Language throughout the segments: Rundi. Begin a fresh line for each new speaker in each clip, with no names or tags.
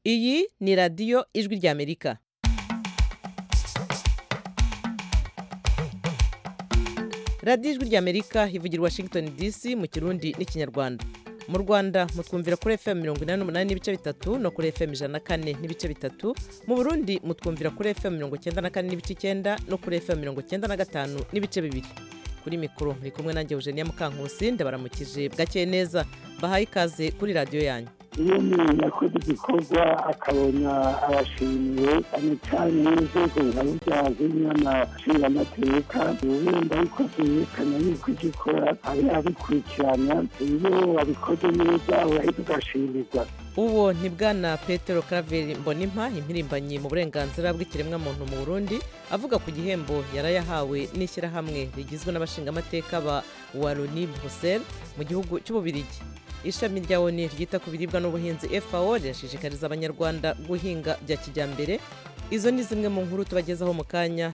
iyi ni radiyo ijwi ry'amerika radiyo ijwi ry'amerika ivugira i washington dc mu kirundi n'ikinyarwanda mu rwanda mutwumvira kuri fm mirongo inani n'umunani n'ibice bitatu no kuri fm ijana na kane n'ibice bitatu mu burundi mutwumvira kuri fm mirongo icyenda na kane n'ibice icyenda no kuri fm mirongo icyenda na gatanu n'ibice bibiri kuri mikoro muri kumwe nanjye eugenia mukankusi ndabaramukije bwakeye neza bahaye ikaze kuri radiyo yanyu
iyo umuntu yakoze igikorwa akabona abashimiwe cyane cyane n'inzego nka burya z'inyamashingamateka wenda yuko byerekana yuko icyo ukora ari abikurikirana iyo wabikoze neza urahita ugashimirwa
uwo ni bwana petero karaveri mbonimpa impirimbanyi mu burenganzira bw'ikiremwamuntu mu burundi avuga ku gihembo yarayahawe n'ishyirahamwe rigizwe n'abashingamateka ba waroni bruxelles mu gihugu cy'ububirigi ishami rya oni ryita ku biribwa n'ubuhinzi fao rirashishikariza abanyarwanda guhinga bya kijyambere izo ni zimwe mu nkuru tubagezaho mu kanya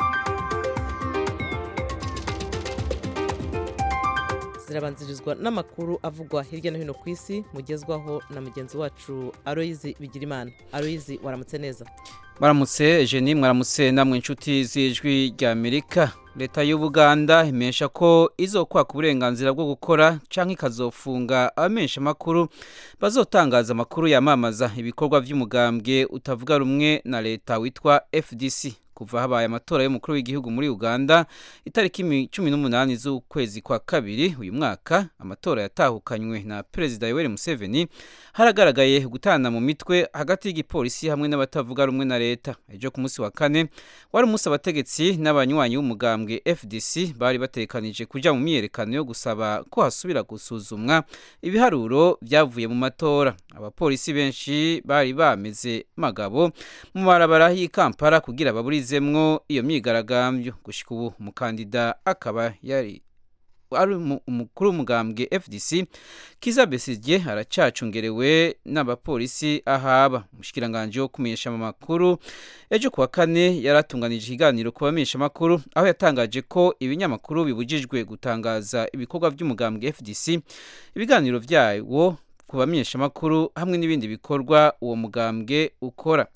zirabanzirizwa n'amakuru avugwa hirya no hino ku isi mugezwaho na mugenzi wacu aroyizi bigirimana aroyizi waramutse neza
Maramutse Jenny mwaramutse namwe inshuti z'ijwi rya Amerika leta y'Ubuganda imesha ko izokwaka uburenganzira bwo gukora canke ikazofunga abamenyesha makuru bazotangaza amakuru yamamaza ibikorwa vy'umugambwe utavuga rumwe na leta witwa FDC kuva habaye amatora y'umukuru w'igihugu muri Uganda itariki cumi n'umunani z'ukwezi kwa kabiri uyu mwaka amatora yatahukanywe na Perezida Yoweri Museveni haragaragaye gutana mu mitwe hagati y'igipolisi hamwe n'abatavuga rumwe na leta ejo ku munsi wa kane wari umunsi abategetsi n'abanywanyi b'umugambwe FDC bari batekanije kuja mu myiyerekano yo gusaba ko hasubira gusuzumwa ibiharuro byavuye mu matora abapolisi benshi bari bameze magabo mu marabara y'i Kampala kugira baburizemwo iyo myigaragambyo gushika ubu umukandida akaba yari ari umukuru w'umugambwe FDC Kiza Besigye aracacungerewe n'abapolisi ahaba umushikiranganje wo kumenyesha amakuru ejo kuwa kane yaratunganije ikiganiro ku bamenyesha amakuru aho yatangaje ko ibinyamakuru bibujijwe gutangaza ibikorwa by'umugambwe FDC ibiganiro vyawo ku bamenyesha amakuru hamwe n'ibindi bikorwa uwo mugambwe ukora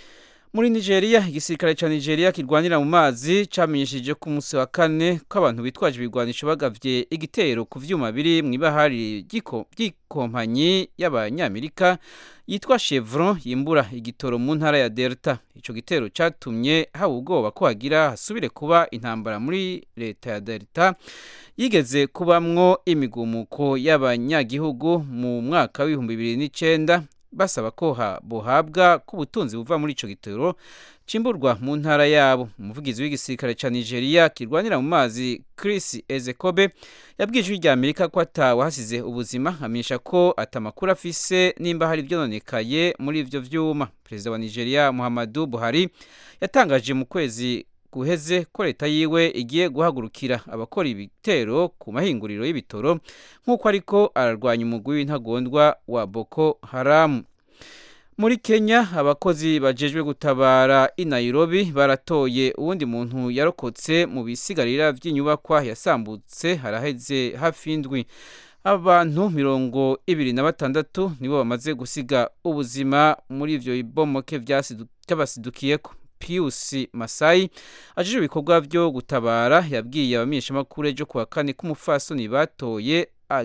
muri nigeria igisirikare cya nigeria kirwanira mu mazi cyamenyesheje ku munsi wa kane ko abantu bitwaje ibigwanisho bagavye igitero ku vyuma biri mu ibahari ry'ikompanyi y'abanyamerika yitwa chevron yimbura igitoro mu ntara ya delta ico gitero catumye haba ubwoba ko hagira hasubire kuba intambara muri leta ya delta yigeze kubamwo imigumuko y'abanyagihugu mu mwaka w'ibihumbi bibiri n'icenda basaba ko buhabwa ko ubutunzi buva muri ico gitero cimburwa mu ntara yabo umuvugizi w'igisirikare ca Nigeria kirwanira mu mazi Chris Ezekobe yabwiye ijwi rya Amerika ko atawe hasize ubuzima amenyesha ko atamakuru afise nimba hari vyononekaye muri ivyo vyuma perezida wa Nigeria Muhammadu Buhari yatangaje mu kwezi guheze ko leta yiwe igiye guhagurukira abakora ibitero ku mahinguriro y'ibitoro nk'uko ariko ararwanya umugwi w'intagondwa wa Boko Haram muri Kenya abakozi bajejwe gutabara i Nairobi baratoye uwundi muntu yarokotse mu bisigarira by'inyubakwa yasambutse haraheze hafi indwi abantu mirongo ibiri na batandatu nibo bamaze gusiga ubuzima muri ivyo bibomoke vyabasidukiyeko Pius Masai ajije ibikorwa byo gutabara yabwiye abamenyeshamakuru ejo kuwa kane ko umufasoni batoye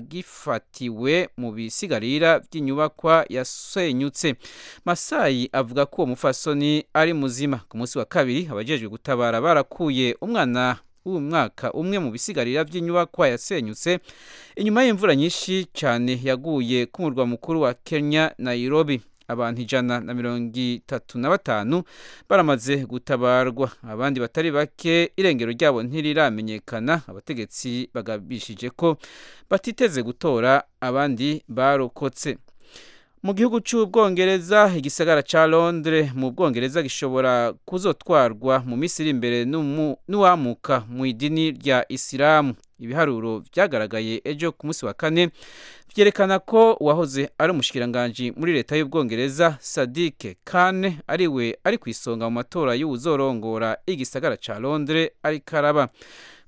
agifatiwe mu bisigarira by'inyubakwa yasenyutse Masai avuga ko uwo mufasoni ari muzima ku munsi wa kabiri abajejwe gutabara barakuye umwana w'umwaka umwe mu bisigarira by'inyubakwa yasenyutse inyuma y'imvura nyinshi cyane yaguye ku murwa mukuru wa Kenya Nairobi abantu ijana na mirongo itatu na batanu baramaze gutabarwa abandi batari bake irengero ryabo ntiriramenyekana abategetsi bagabishije ko batiteze gutora abandi barokotse mu gihugu cy'ubwongereza igisagara cya londres mu bwongereza gishobora kuzotwarwa mu minsi iri imbere n'uwamuka mu idini rya isilamu ibiharuro byagaragaye ejo ku munsi wa kane byerekana ko uwahoze ari umushikiranganji muri leta y'ubwongereza sadike kane ariwe ari ku isonga mu matora y'uwuzorongora igisagara cya londres ari karaba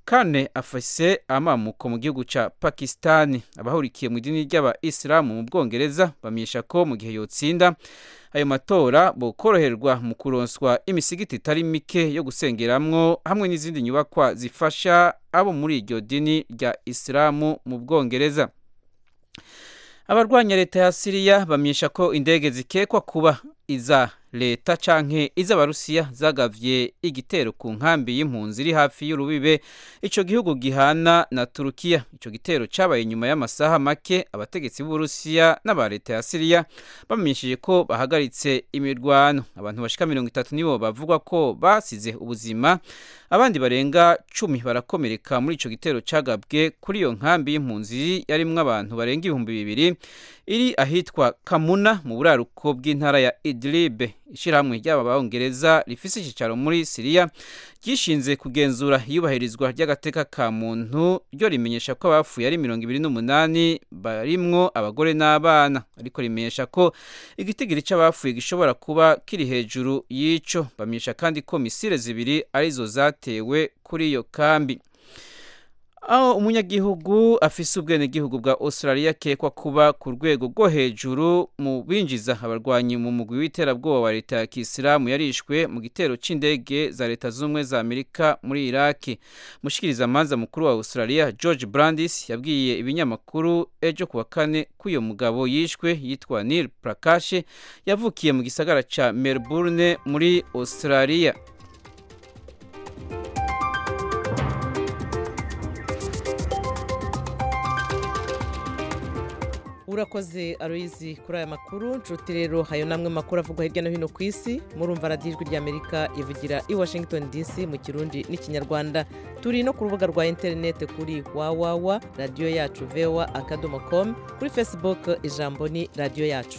kane afise amamuko mu gihugu ca pakisitani abahurikiye mu idini ry'abayisilamu mu bwongereza bamenyesha ko mu gihe yotsinda ayo matora bokoroherwa mu kuronswa imisigiti itari mike yo gusengeramwo hamwe n'izindi nyubakwa zifasha abo muri iryo dini rya isilamu mu bwongereza abarwanya leta ya siriya bamenyesha ko indege zikekwa kuba iza leta canke iz'abarusiya zagavye igitero ku nkambi y'impunzi iri hafi y'urubibe ico gihugu gihana na turukiya ico gitero cabaye nyuma y'amasaha make abategetsi b'uburusiya n'aba leta ya siriya bamenyesheje ko bahagaritse imirwano abantu bashika mirongo itatu nibo bavugwa ko basize ubuzima abandi barenga cumi barakomereka muri ico gitero cagabwe kuri iyo nkambi y'impunzi yarimwo abantu barenga ibihumbi bibiri iri ahitwa kamuna mu buraruko bw'intara ya idlibe ishyirahamwe ry'aba bongereza rifise icyicaro muri siriya ryishinze kugenzura iyubahirizwa ry'agateka ka muntu ryo rimenyesha ko abapfuye ari mirongo ibiri n'umunani barimwo abagore n'abana ariko rimenyesha ko igitigiri cy'abapfuye gishobora kuba kiri hejuru y'ico bamenyesha kandi ko misile zibiri arizo zatewe kuri iyo kambi aho umunyagihugu afise ubwenegihugu bwa australia akekwa kuba ku rwego rwo hejuru mu binjiza abarwanyi mu mugwi w'iterabwoba wa leta ya kisilamu yarishwe mu gitero c'indege za leta z'ubumwe za amerika muri iraki mushikirizamanza mukuru wa australia george brandis yabwiye ibinyamakuru ejo kuwa kane ko uyo mugabo yishwe yitwa neil prakashe yavukiye mu gisagara ca melbourne muri australia
urakoze aroyizi kuri aya makuru nshuti rero hayo namwe makuru avugwa hirya no hino ku isi murumva radiyo ijwi ry'amerika ivugira i washington dc mu kirundi n'ikinyarwanda turi no ku rubuga rwa interineti kuri wawawa radiyo yacu vewa akadomo komu kuri facebook ijambo ni radiyo yacu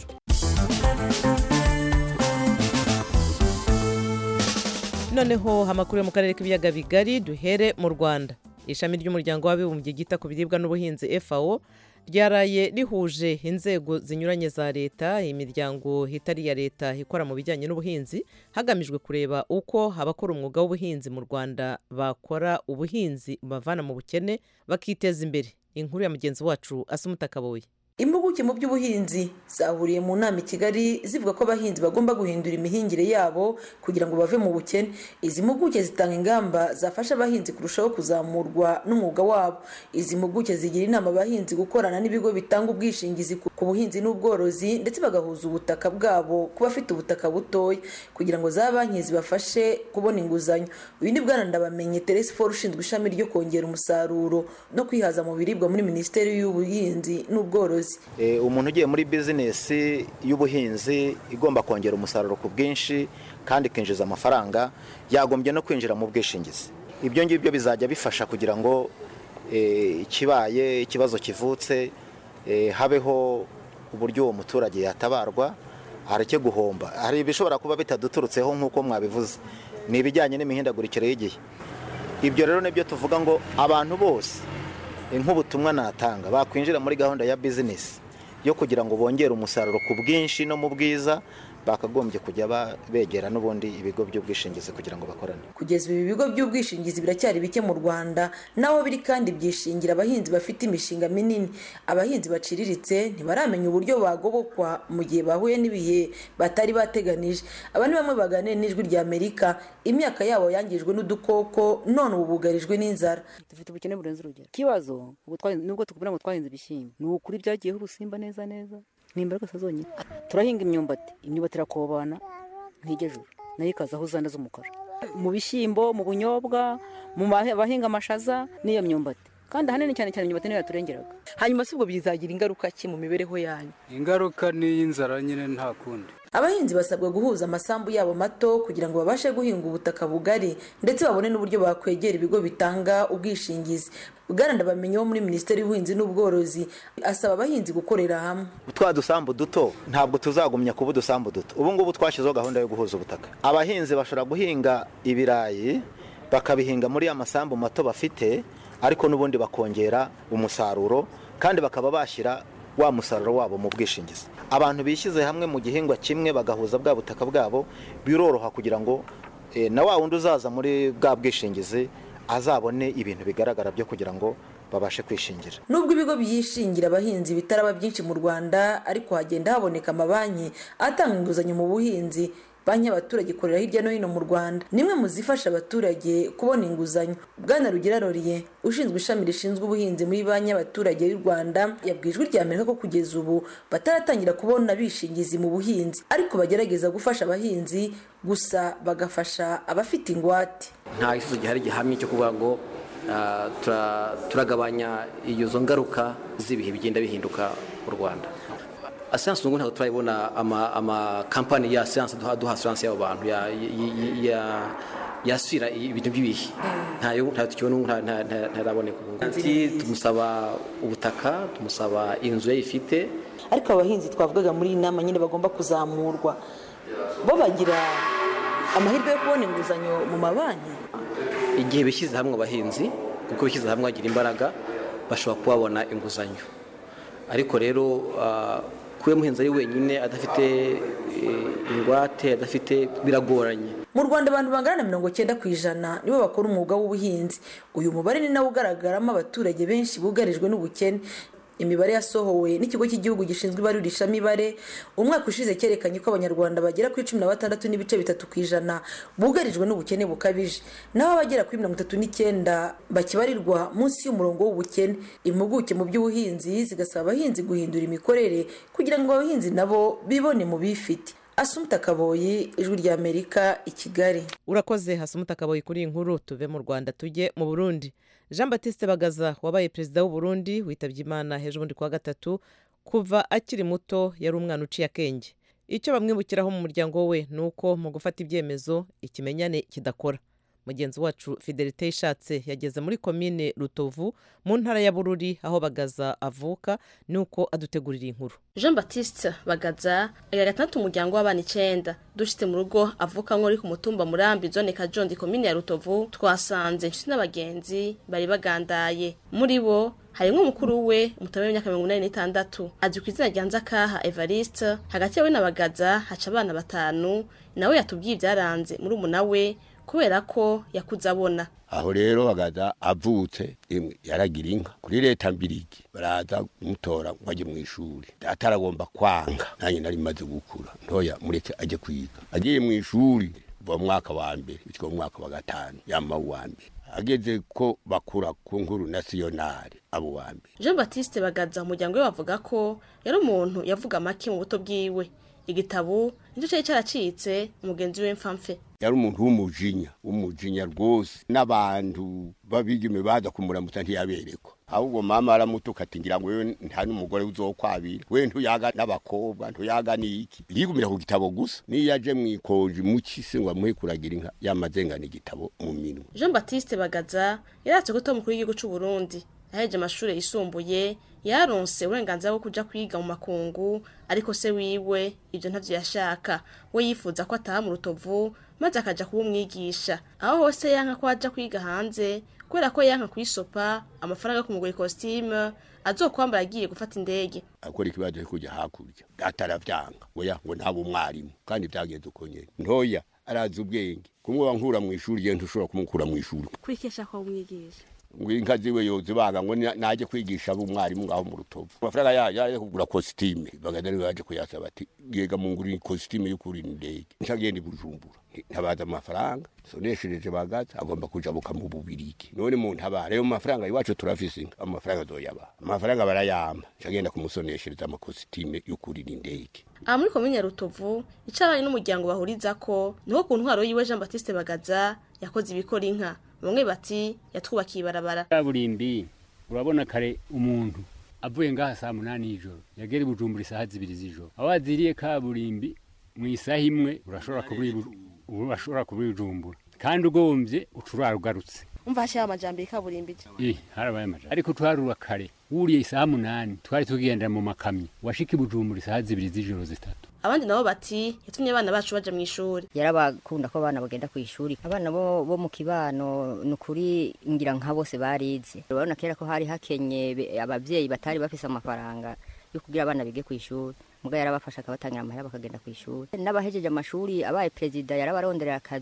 noneho amakuru yo mu karere k'ibiyaga bigari duhere mu rwanda ishami ry'umuryango w'abibumbye ryita ku biribwa n'ubuhinzi fao ryaraye rihuje inzego zinyuranye za leta imiryango itari iya leta ikora mu bijyanye n'ubuhinzi hagamijwe kureba uko abakora umwuga w'ubuhinzi mu rwanda bakora ubuhinzi bavana mu bukene bakiteza imbere inkuru ya mugenzi wacu asumuta kaboye
impuguke mu by'ubuhinzi zahuriye mu nama i kigali zivuga ko abahinzi bagomba guhindura imihingire yabo kugira ngo bave mu bukene izi mpuguke zitanga ingamba zafasha abahinzi kurushaho kuzamurwa n'umwuga wabo izi mpuguke zigira inama abahinzi gukorana n'ibigo bitanga ubwishingizi ku buhinzi n'ubworozi ndetse bagahuza ubutaka bwabo ku bafite ubutaka butoya kugira ngo za banki zibafashe kubona inguzanyo uyu ni bwana ndabamenye teresi foru ushinzwe ishami ryo kongera umusaruro no kwihaza mu biribwa muri minisiteri y'ubuhinzi n'ubworozi
umuntu ugiye muri bizinesi y'ubuhinzi igomba kongera umusaruro ku bwinshi kandi ikinjiza amafaranga yagombye no kwinjira mu bwishingizi ibyo ngibyo bizajya bifasha kugira ngo ikibaye ikibazo kivutse habeho uburyo uwo muturage yatabarwa hareke guhomba hari ibishobora kuba bitaduturutseho nk'uko mwabivuze ni ibijyanye n'imihindagurikire y'igihe ibyo rero nibyo tuvuga ngo abantu bose nk'ubutumwa natanga bakwinjira muri gahunda ya bizinesi yo kugira ngo bongere umusaruro ku bwinshi no mu bwiza bakagombye kujya begera n'ubundi ibigo by'ubwishingizi kugira ngo bakorane
kugeza ibi bigo by'ubwishingizi biracyari bike mu rwanda naho biri kandi byishingira abahinzi bafite imishinga minini abahinzi baciriritse ntibaramenya uburyo bagobokwa mu gihe bahuye n'ibihe batari bateganije aba ni bamwe baganira n'ijwi rya amerika imyaka yabo yangijwe n'udukoko none ubu bugarijwe n'inzara
dufite ubukene burenze urugero ikibazo nubwo tukubwira ngo twahinze ibishyimbo ni ukuri byagiyeho urusimba neza neza ni imbaraga zonyine turahinga imyumbati imyumbati irakobana ntigejuru nayo ikazaho uzanda z'umukara mu bishyimbo mu bunyobwa mu bahinga amashaza n'iyo myumbati kandi ahanini cyane cyane imyumbati niyo yaturengeraga
hanyuma si ubwo bizagira ingaruka ki mu mibereho yanyu
ingaruka ni iy'inzara nyine nta kundi
abahinzi basabwa guhuza amasambu yabo mato kugira ngo babashe guhinga ubutaka bugari ndetse babone n'uburyo bakwegera ibigo bitanga ubwishingizi bwana ndabamenye wo muri minisiteri y'ubuhinzi n'ubworozi asaba abahinzi gukorera hamwe
twa dusambu duto ntabwo tuzagumya kuba udusambu duto ubu ngubu twashyizeho gahunda yo guhuza ubutaka abahinzi bashobora guhinga ibirayi bakabihinga muri ya masambu mato bafite ariko n'ubundi bakongera umusaruro kandi bakaba bashyira wa musaruro wabo mu bwishingizi abantu bishyize hamwe mu gihingwa kimwe bagahuza bwa butaka bwabo biroroha kugira ngo na wa wundi uzaza muri bwa bwishingizi azabone ibintu bigaragara byo kugira ngo babashe kwishingira
nubwo ibigo byishingira abahinzi bitaraba byinshi mu rwanda ariko hagenda haboneka amabanki atanga inguzanyo mu buhinzi banki y'abaturage ikorera hirya no hino mu rwanda nimwe mu zifasha abaturage kubona inguzanyo bwana rugira roriye ushinzwe ishami rishinzwe ubuhinzi muri banki y'abaturage y'u rwanda yabwiye ijwi rya amerika ko kugeza ubu bataratangira kubona bishingizi mu buhinzi ariko bagerageza gufasha abahinzi gusa bagafasha abafite ingwate
nta gisubizo gihari gihamye cyo kuvuga ngo ah, tura- turagabanya izo ngaruka z'ibihe bigenda bihinduka mu rwanda asiranse ubu ntabwo turayibona ama- amakampani ya asiranse duha duha asiranse y'abo bantu ya- ya- ya- yasubira ibintu by'ibihe ntayo ntayo tukibona ubu nta- nta- nta- ntaraboneka ubu Ati, tumusaba ubutaka tumusaba inzu yayifite
ariko abahinzi twavugaga muri iyi nama nyine bagomba kuzamurwa bo bagira amahirwe yo kubona inguzanyo mu mabanki
igihe bishyize hamwe abahinzi kuko bishyize hamwe bagira imbaraga bashobora kubabona inguzanyo ariko rero ah, kuba umuhinzi ari wenyine adafite eh, ingwate adafite biragoranye
mu rwanda abantu bangana na mirongo cyenda ku ijana nibo bakora umwuga w'ubuhinzi uyu mubare ni nawo ugaragaramo abaturage benshi bugarijwe n'ubukene imibare yasohowe n'ikigo cy'igihugu gishinzwe ibarurishamibare umwaka ushize cyerekanye ko abanyarwanda bagera kuri cumi na batandatu n'ibice bitatu ku ijana bugarijwe n'ubukene bukabije naho abagera kuri mirongo itatu n'icyenda bakibarirwa munsi y'umurongo w'ubukene impuguke mu by'ubuhinzi zigasaba abahinzi guhindura imikorere kugira ngo abahinzi nabo bibone mu bifite asumuta kaboyi ijwi rya amerika i kigali
urakoze hasumuta akaboye kuri iyi nkuru tuve mu rwanda tujye mu burundi jean batiste bagaza wabaye perezida w'u Burundi witabye imana hejuru bundi kuwa gatatu kuva akiri muto yari umwana uciye akenge icyo bamwibukiraho mu muryango we ni uko mu gufata ibyemezo ikimenyane kidakora mugenzi wacu fidelite ishatse yageze muri komine rutovu mu ntara ya bururi aho bagaza avuka ni uko adutegurira inkuru
jean batiste bagaza agira gatandatu umuryango w'abana icenda dushitse mu rugo avukamwo uri ku mutumba murambi zone kajondi komine ya rutovu twasanze inshuti n'abagenzi bari bagandaye muri bo harimwo umukuru we umutama w'imyaka mirongo inani n'itandatu azwi ku izina rya nzakaha evariste hagati yawe na bagaza haca abana batanu nawe yatubwiye ibyaranze muri umuna we kubera ko yakuze abona
aho rero bagaza avutse imwe yaragira inka kuri leta mbirigi baraza kumutora ngo ajye mu ishuri ataragomba kwanga nanjye nari maze gukura ntoya mureke ajye kwiga agiye mu ishuri kuva mu mwaka wa mbere bityo mu mwaka wa gatanu yama uwa mbere ageze ko bakura ku nkuru nasiyonari abo wa mbere
jean batiste bagaza umuryango we bavuga ko yari umuntu yavuga make mu buto bwiwe igitabo nicyo cyari cyaracitse umugenzi we mfamfe
yari umuntu w'umujinya w'umujinya rwose n'abantu babigime baza kumuramutsa ntiyaberekwa ahubwo mama aramutuka ati ngira ngo wewe nta n'umugore uzokwabira we ntuyaga n'abakobwa ntuyaga n'iki yigumira ku gitabo gusa niyo aje mu ikonji mu kisi ngo amuhe kuragira inka yamazengana igitabo mu minwe
jean batiste bagaza yaratse ko umukuru w'igihugu cy'u burundi yaheje amashuri yisumbuye yaronse uburenganzira bwo kuja kwiga mu makungu ariko se wiwe ibyo ntavyo yashaka we yifuza ko ataha mu rutovu maze akaja kuba umwigisha aho hose yanka ko aja kwiga hanze kubera ko yanka kwisopa amafaranga yo kumugura ikositime azokwambara agiye gufata indege
akora ikibazo cyo kujya hakurya ataravyanga oya ngo ntabe umwarimu kandi byagenze uko nyene ntoya arazi ubwenge kumwe wankura mu ishuri ye ntushobora kumukura mu ishuri
kwikesha ko umwigisha
ngo inka ziwe yozibaga ngo ni- naje kwigisha abo umwarimu ngaho mu rutovu amafaranga yaje yaje kugura kositime bagenda niwe yaje kuyasaba ati yega mungurira kositime yo kurira indege ncagenda i bujumbura ntabaza amafaranga soneshereje bagaza agomba kujabuka mu bubirigi none mu ntabara ayo mafaranga iwacu turafise inka amafaranga azoyabaha amafaranga barayamba ncagenda kumusoneshereza amakositime yo kurira indege
aha muri komine ya rutovu icyo abanye n'umuryango bahuriza ko niho ku ntwaro yiwe jean batiste bagaza yakoze ibikora inka bamwe bati yatwubakiye ibarabara
kaburimbi urabona kare umuntu avuye ngaha saa munani y'ijoro yagera i bujumbura isaha zibiri z'ijoro aho waziriye kaburimbi mu isaha imwe urashobora kubura i Bu- urashobora kubura i bujumbura kandi ugombye ucurara ugarutse
umva hashyiraho amajyambere kaburimbi
eh harabaye amaja ariko twarura kare wuriye isaha munani twari tugendera mu makamyo washika i bujumbura isaha zibiri z'ijoro zitatu
abandi nabo bati yatumye abana bacu baja mu ishuri
yarabakunda ko abana bagenda ku ishuri abana bo, bo mu kibano ni ukuri ngira nka bose barize urabona kera ko hari hakenye be- abavyeyi batari bafise amafaranga yo kugira abana bige ku ishuri muga yarabafasha akabatangira amahera bakagenda ku ishuri n'abahejeje amashuri abaye perezida yarabaronderera akazi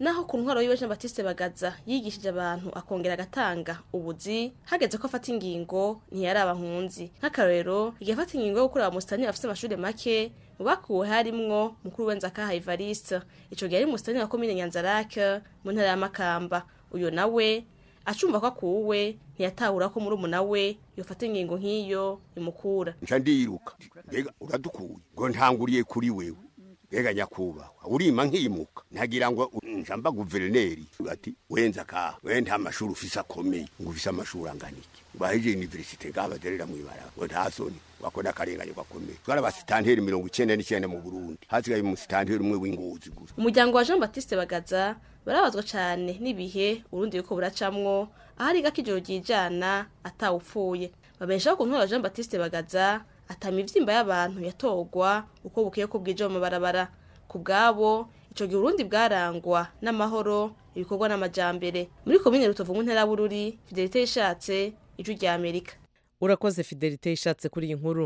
naho ku ntwaro yiwe Jean Baptiste Bagaza yigishije abantu akongera agatanga ubuzi hageze ko afata ingingo ntiyari abahunzi nk'akarorero igihe afata ingingo yo gukura abamusitani bafite amashuri make mu bakuwe harimwo mukuru w'enzakaha Evariste ico gihe ari umusitani wa komine Nyanzarake mu ntara ya Makamba uyo nawe acumva ko akuwe ntiyatahura ko muri umuna we yofata ingingo nk'iyo imukura
nca ndiruka mbega uradukuye ngo ntanguriye kuri wewe mbega nyakubahwa urima nkimuka ntagira ngo njamba guverineri ati wenza ka we nta mashuri ufise akomeye ngo ufise amashuri angana iki baheje universite ngabaderera mwibara ngo nta soni wakora akarengane gakomeye twari abasitanteri mirongo icenda n'icenda mu burundi hasigaye umusitanteri umwe w'ingozi gusa
umuryango wa Jean Baptiste Bagaza barabazwa cyane n'ibihe urundi yuko buracamwo ahari gakijoro ryijana atawupfuye babeshaho ku ntwaro Jean Baptiste Bagaza atama ivyimba y'abantu yatogwa uko bukiye ko bwije mu mabarabara ku bwabo ico gihe urundi bwarangwa n'amahoro ibikorwa n'amajambere muri komine rutovu mu ntara bururi fidelite yishatse ijwi rya Amerika
urakoze fidelite yishatse kuri iyi nkuru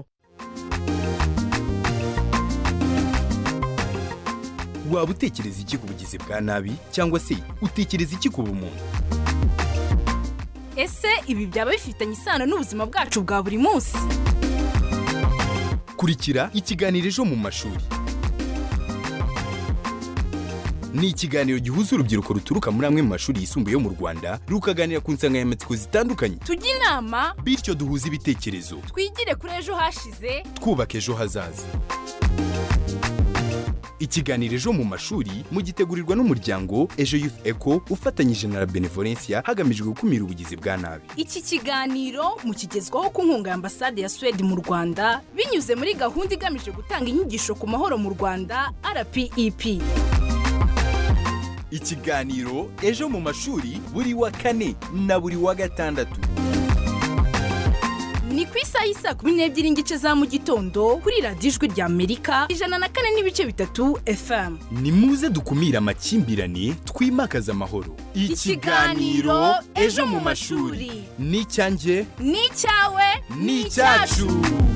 waba utekereza iki ku bugizi bwa nabi cyangwa se utekereza iki ku bumuntu
ese ibi byaba bifitanye isano n'ubuzima bwacu bwa buri munsi
kurikira ikiganiro ejo mu mashuri ni ikiganiro gihuza urubyiruko ruturuka muri amwe mu mashuri yisumbuye yo mu rwanda rukaganira ku nsanganyamatsiko zitandukanye
tujye inama
bityo duhuze ibitekerezo
twigire kuri ejo hashize
twubaka ejo hazaza ikiganiro ejo mu mashuri mugitegurirwa n'umuryango ejo youth eco ufatanyije na la benevolencia hagamijwe gukumira ubugizi bwa nabi
iki kiganiro mukigezwaho ku nkunga ya ambasade ya suwede mu rwanda binyuze muri gahunda igamije gutanga inyigisho ku mahoro mu rwanda rpep
ikiganiro ejo mu mashuri buri wa kane na buri wa gatandatu
ni ku isaha y'isaa kumi n'ebyiri n'igice za mu gitondo kuri radiyo ijwi rya amerika ijana na kane n'ibice bitatu fm
ni muze dukumire amakimbirane twimakaze amahoro
Ikiganiro Ejo mu mashuri.
ni icyanjye
ni icyawe
ni icyacu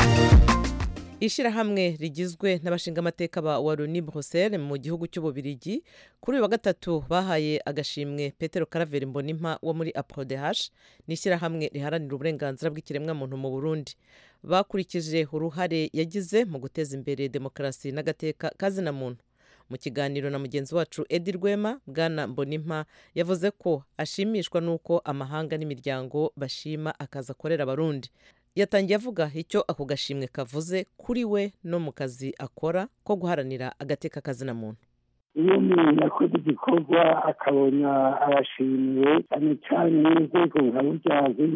ishyirahamwe rigizwe n'abashingamateka ba waruni bruxelles mu gihugu cy'ububirigi kuri uyu wa gatatu bahaye agashimwe petero karaveri mbonimpa wo muri aprodehash ni ishyirahamwe riharanira uburenganzira bw'ikiremwamuntu mu burundi bakurikije uruhare yagize mu guteza imbere demokarasi n'agateka kazina muntu mu kiganiro na mugenzi wacu edi rwema bwana mbonimpa yavuze ko ashimishwa n'uko amahanga n'imiryango bashima akazi akorera abarundi yatangiye avuga icyo ako gashimwe kavuze kuri we no mu kazi akora ko guharanira agateka kazina muntu
iyo umuntu yakoze igikorwa akabona arashimiwe cyane cyane n'inzego nka burya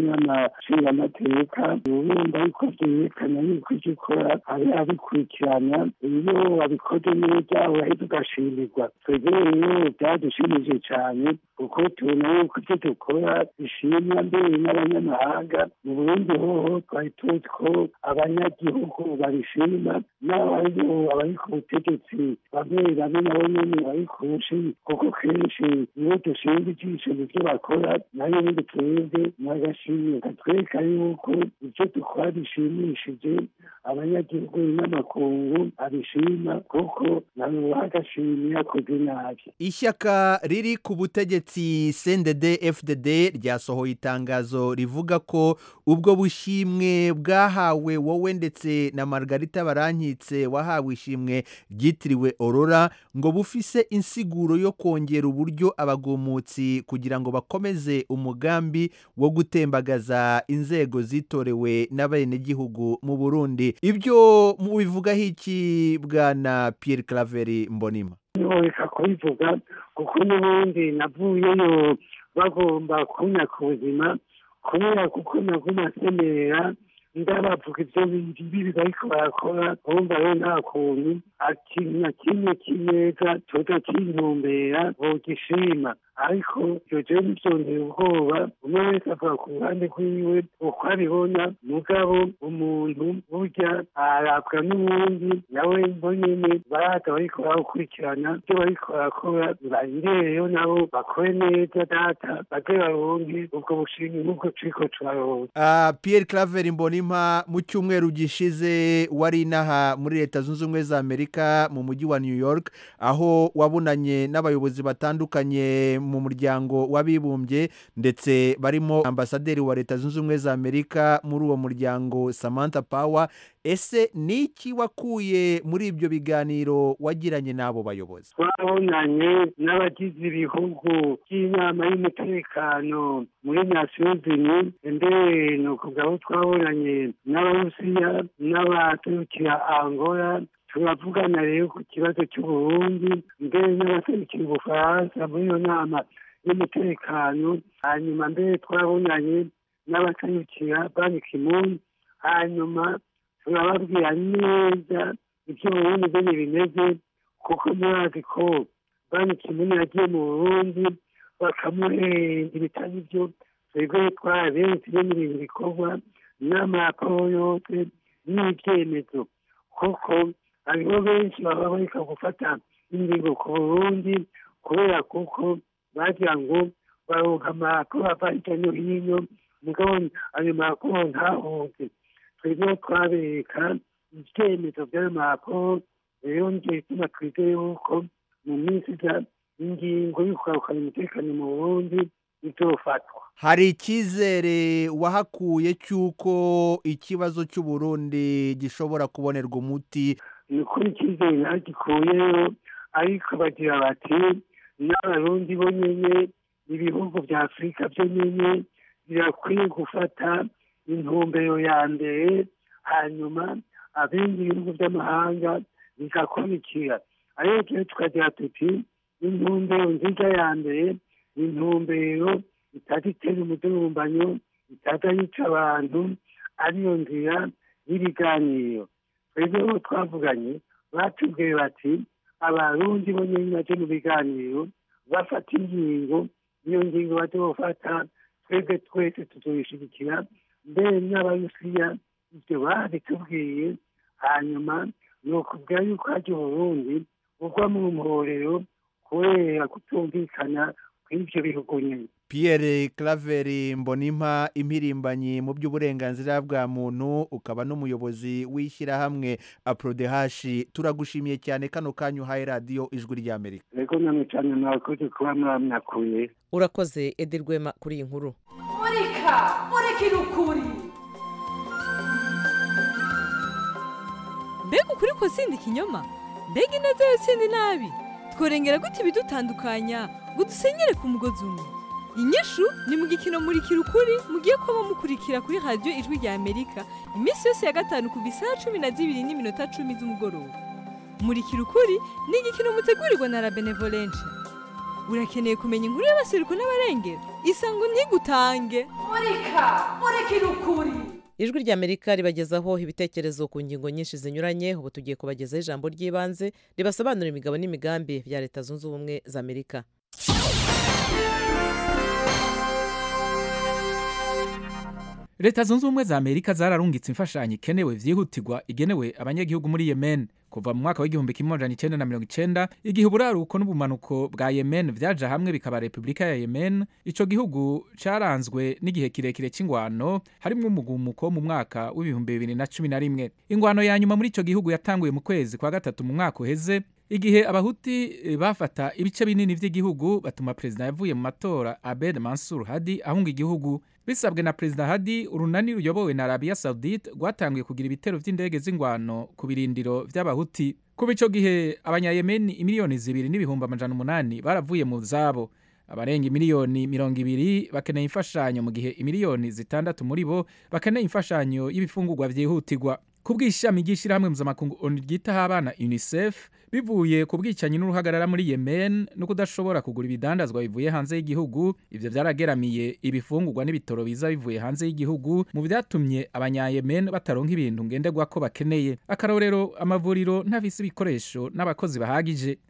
z'inyamashingamateka urumva yuko byerekana yuko icyo ukora ari abikurikirana iyo wabikoze neza urahita ugashimirwa twebwe rero byadushimije cyane kuko tubona yuko icyo dukora bishimwa mbere n'abanyamahanga mu burundi hoho twari tuzi ko abanyagihugu babishima n'abariyo abari ku butegetsi bamwe bamwe nabo nyene bari kushi kuko kenshi iyo dushinga ijisho mu byo bakora nayo nyine twebwe n'agashimwe katwereka yuko ibyo dukora bishimishije abanyagihugu n'amakungu abishima kuko nabo bagashimye yakoze nabi
ishyaka riri ku butegetsi cndd fdd ryasohoye itangazo rivuga ko ubwo bushimwe bwahawe wowe ndetse na margarita barankitse wahawe ishimwe ryitiriwe aurora ngo bufise insiguro yo kongera uburyo abagumutsi kugira ngo bakomeze umugambi wo gutembagaza inzego zitorewe n'abenegihugu mu burundi ibyo mubivugaho iki bwana pierre claveri mbonima
ntiworeka kubivuga kuko n'ubundi navuyeyo bagomba kunyaka ubuzima kubera kuko naguma asemerera ndabavuga ibyo bibi bariko barakora bumva rero nta kuntu ikintu na kimwe kineza tuza kintumbera bogishima ariko ibyo jewe ntibyongera ubwoba umwe wese avuga ku ruhande rwiwe uko abibona mugabo umuntu burya arabwa n'uwundi nawe bo nyene baraza bariko barakurikirana ibyo bariko barakora bayirereyo nabo bakore neza data baze baronke ubwo bushimwe nk'ubwo turiko turaronka
Ah, Pierre Claver Mbonimpa mu cyumweru gishize wari inaha muri leta zunze ubumwe za Amerika mu mujyi wa New York aho wabunanye n'abayobozi batandukanye mu muryango w'abibumbye ndetse barimo ambasaderi wa leta zunze ubumwe za Amerika muri uwo muryango Samantha Power ese ni iki wakuye muri ibyo biganiro wagiranye n'abo bayobozi
twabonanye n'abagize ibihugu by'inama y'umutekano muri nasiyo zini mbere ni ukuvuga aho twabonanye n'abarusiya n'abaturukira angola turavugana rero ku kibazo cy'uburundi mbere n'abaserukira ubufaransa muri iyo nama y'umutekano hanyuma mbere twabonanye n'abaserukira banki kimuni hanyuma turababwira neza ibyo burundi bene bimeze kuko murazi ko banki kimuni yagiye mu burundi bakamuhenda ibitari byo twebwe twarabenshi no mu bintu bikorwa n'amaraporo yose n'ibyemezo kuko hariho benshi baba bareka gufata ingingo ku burundi kubera kuko bagira ngo baronka amaraporo ava hirya no hino mugabo ayo maraporo ntahunze twebwe twabereka ibyemezo by'ayo maraporo rero nicyo gituma twizeye yuko mu minsi iza ingingo yo kugarukana umutekano mu burundi izofatwa
hari icyizere wahakuye cy'uko ikibazo cy'uburundi gishobora kubonerwa umuti
ni ukuri icyizere ntagikuyeyo ariko bagira bati n'abarundi bo nyene ibihugu bya afurika byo nyene birakwiye gufata intumbero ya mbere hanyuma abindi bihugu by'amahanga bigakurikira ariko rero tukagira tuti intumbero nziza ya mbere ni intumbero itaza itera umudurumbanyo itaza yica abantu ariyo nzira y'ibiganiro twebwe bo twavuganye batubwiye bati abarundi bo nyine baje mu biganiro bafata ingingo iyo ngingo baje bafata twebwe twese tuzoyishigikira mbere n'abarusiya ibyo babitubwiye hanyuma ni ukubwira yuko hajya uburundi bugwa mu mporero kubera kutumvikana kw'ibyo bihugu nyine
Pierre Claver Mbonimpa impirimbanyi mu by'uburenganzira bwa muntu ukaba n'umuyobozi w'ishyirahamwe Aprodehashi turagushimiye cyane kano kanyu uhaye radiyo ijwi ry'Amerika
rego namwe cyane mwakoze kuba mwamyakuye
urakoze edi rwema kuri iyi nkuru
murika murikira ukuri
mbega ukuri ko sindi ikinyoma mbega ineza yo sindi nabi tworengera gute ibidutandukanya ngo dusenyere ku mugozi umwe inyishu ni mu gikino murikira ukuri mugiye kuba mukurikira kuri radiyo ijwi rya amerika iminsi yose ya gatanu kuva isaha cumi na zibiri n'iminota cumi z'umugoroba murikira ukuri ni igikino mutegurirwa na la benevolence urakeneye kumenya inkuru y'abaseruko n'abarengera isango ntigutange
murika murikira ukuri
ijwi rya amerika ribagezaho ibitekerezo ku ngingo nyinshi zinyuranye ubu tugiye kubagezaho ijambo ry'ibanze ribasobanurira imigabo n'imigambi bya leta zunze ubumwe za amerika
leta zunze ubumwe za amerika zararungitse imfashanyo ikenewe byihutirwa igenewe abanyagihugu muri yemen kuva mu mwaka w'igihumbi kimwe amajana icyenda na mirongo icyenda igihe uburaruko n'ubumanuko bwa yemen byaje hamwe bikaba repubulika ya yemen icyo gihugu cyaranzwe n'igihe kirekire cy'ingwano harimo umugumuko mu mwaka w'ibihumbi bibiri na cumi na rimwe ingwano ya nyuma muri icyo gihugu yatanguye mu kwezi kwa gatatu mu mwaka uheze igihe abahuti bafata ibice binini by'igihugu batuma perezida yavuye mu matora abed mansur hadi ahunga igihugu bisabwe na perezida hadi urunani ruyobowe na arabiya saudite rwatangiye kugira ibitero by'indege z'ingwano ku birindiro by'abahuti kuba icyo gihe abanyayemeni imiliyoni zibiri n'ibihumbi amajana umunani baravuye mu zabo abarenga imiliyoni mirongo ibiri bakeneye imfashanyo mu gihe imiliyoni zitandatu muri bo bakeneye imfashanyo y'ibifungurwa byihutirwa ku bw'ishami ry'ishyirahamwe mpuzamakungu onu ryitaho abana unicef bivuye ku bwicanyi n'uruhagarara muri yemen no kudashobora kugura ibidandazwa bivuye hanze y'igihugu ibyo byarageramiye ibifungurwa n'ibitoro biza bivuye hanze y'igihugu mu byatumye abanyayemen bataronka ibintu ngenderwa ko bakeneye akarorero amavuriro ntafise ibikoresho n'abakozi bahagije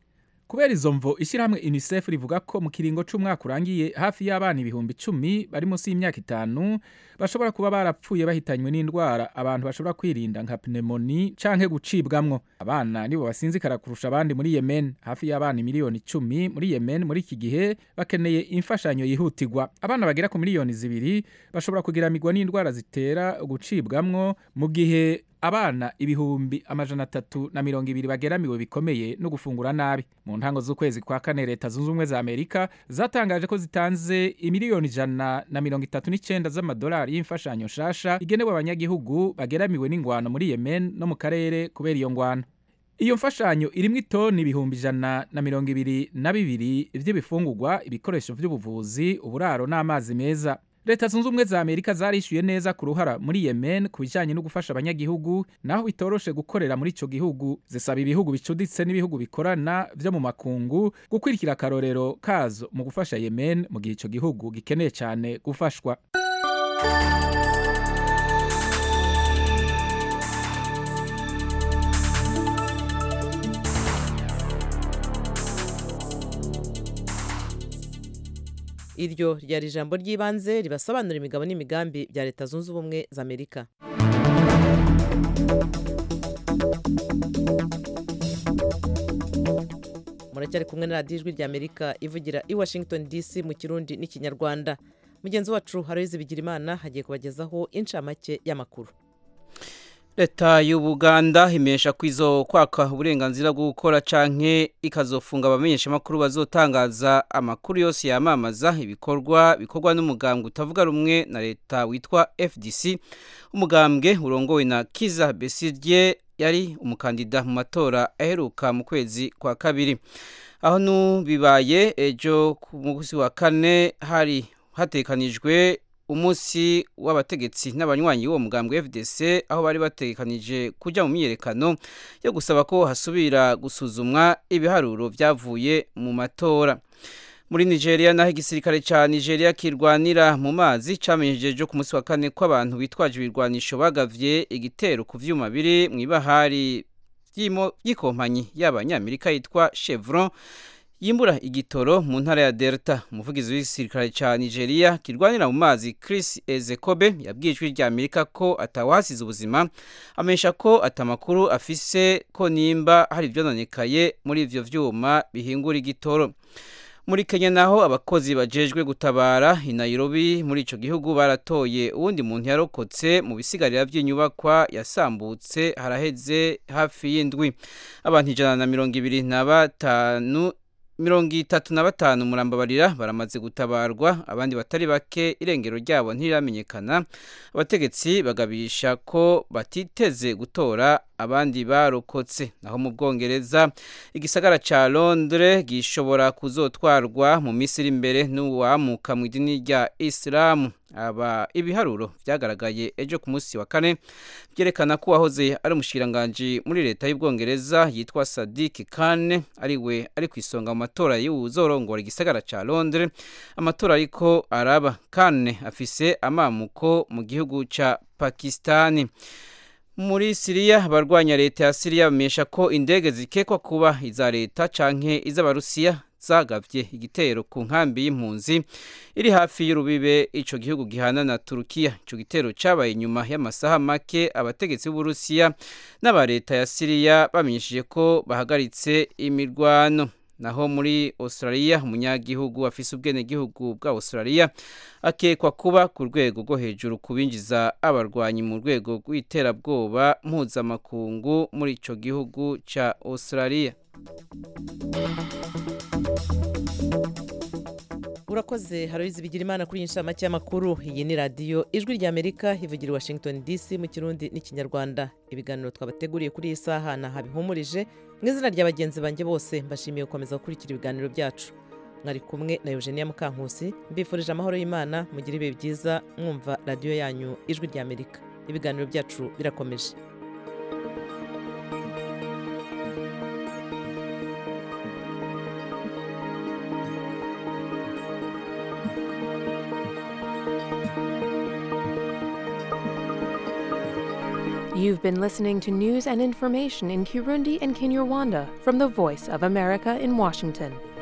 kubera izo mvo ishyirahamwe unicef rivuga ko mu kiringo c'umwaka urangiye hafi y'abana ibihumbi icumi bari munsi y'imyaka itanu bashobora kuba barapfuye bahitanywe n'indwara abantu bashobora kwirinda nka pneumoni canke gucibwamwo abana nibo basinzikara kurusha abandi muri yemen hafi y'abana miliyoni icumi muri yemen muri iki gihe bakeneye imfashanyo yihutirwa abana bagera ku miliyoni zibiri bashobora kugiramirwa n'indwara zitera gucibwamwo mu gihe abana ibihumbi amajana atatu na mirongo ibiri bageramiwe bikomeye no gufungura nabi mu ntango z'ukwezi kwa kane leta zunze ubumwe za amerika zatangaje ko zitanze imiliyoni ijana na mirongo itatu n'icenda z'amadolari y'imfashanyo nshasha igenewe abanyagihugu bageramiwe n'ingwano muri yemen no mu karere kubera iyo ngwano iyo mfashanyo irimwo itoni ibihumbi ijana na mirongo ibiri na bibiri vy'ibifungurwa ibikoresho vy'ubuvuzi uburaro n'amazi meza leta zunze ubumwe za amerika zarishyuye neza ku ruhara muri yemen ku bijyanye no gufasha abanyagihugu naho bitoroshe gukorera muri icyo gihugu zisaba ibihugu bicuditse n'ibihugu bikorana byo mu makungu gukurikira akarorero kazo mu gufasha yemen mu gihe icyo gihugu gikeneye cyane gufashwa
iryo ryari ijambo ry'ibanze ribasobanura imigabo n'imigambi bya leta zunze ubumwe za amerika muracyari kumwe na radiyo ijwi rya amerika ivugira i washington dc mu kirundi n'ikinyarwanda mugenzi wacu haroyizi bigira imana hagiye kubagezaho inshamake y'amakuru
leta y'ubuganda imesha ko izo kwaka uburenganzira bwo gukora canke ikazofunga abamenyeshamakuru bazotangaza amakuru yose yamamaza ibikorwa bikorwa n'umugambwe utavuga rumwe na leta witwa fdc umugambwe urongowe na kiza besigye yari umukandida mu matora aheruka mu kwezi kwa kabiri aho nubibaye ejo ku munsi wa kane hari hatekanijwe umunsi w'abategetsi n'abanywanyi b'uwo mugambwe FDC aho bari batekanije kujya mu myiyerekano yo gusaba ko hasubira gusuzumwa ibiharuro byavuye mu matora muri Nigeria naho igisirikare ca Nigeria kirwanira mu mazi camenyesheje ku munsi wa kane ko abantu bitwaje ibirwanisho bagavye igitero ku vyuma biri mu ibahari y'kompanyi y'abanyamerika yitwa Chevron yimbura igitoro mu ntara ya Delta umuvugizi w'igisirikare ca Nigeria kirwanira mu mazi Chris Ezekobe yabwiye ijwi rya Amerika ko atawasize ubuzima amesha ko atamakuru afise ko nimba hari ivyononekaye muri ivyo vyuma bihingura igitoro muri Kenya naho abakozi bajejwe gutabara i Nairobi muri ico gihugu baratoye uwundi muntu yarokotse mu bisigarira vy'inyubakwa yasambutse haraheze hafi y'indwi abantu ijana na mirongo ibiri na batanu mirongo itatu na batanu murambabarira baramaze gutabarwa abandi batari bake irengero ryabo ntiriramenyekana abategetsi bagabisha ko batiteze gutora abandi barokotse naho mu bwongereza igisagara ca londres gishobora kuzotwarwa mu minsi iri imbere n'uwamuka mu idini rya isilamu aba ibiharuro byagaragaye ejo ku munsi wa kane byerekana ko uwahoze ari umushikiranganji muri leta y'ubwongereza yitwa Sadiq Khan ari we ari ku isonga mu matora y'uzorongora igisagara ca Londres amatora ariko araba Khan afise amamuko mu gihugu ca Pakistani muri Siriya abarwanya leta ya Siriya bamesha ko indege zikekwa kuba iza leta canke iz'abarusiya zagavye igitero ku nkambi y'impunzi iri hafi y'urubibe ico gihugu gihana na Turukiya ico gitero cabaye inyuma y'amasaha make abategetsi b'Uburusiya n'aba leta ya Siriya bamenyesheje ko bahagaritse imirwano naho muri Australia umunyagihugu afise ubwenegihugu bwa Australia akekwa kuba ku rwego rwo hejuru kubinjiza abarwanyi mu rwego rw'iterabwoba mpuzamakungu muri ico gihugu ca Australia
urakoze haroyizi bigira imana kuri iyi nshamake y'amakuru iyi ni radiyo ijwi rya amerika ivugira i washington dc mu kirundi n'ikinyarwanda ibiganiro twabateguriye kuri iyi saha ni ahabihumurije mu izina rya bagenzi banjye bose mbashimiye gukomeza gukurikira ibiganiro byacu mwari kumwe na eugenia mukankusi mbifurije amahoro y'imana mugire ibihe byiza mwumva radiyo yanyu ijwi rya amerika ibiganiro byacu birakomeje
You've been listening to news and information in Kirundi and Kinyarwanda from the Voice of America in Washington.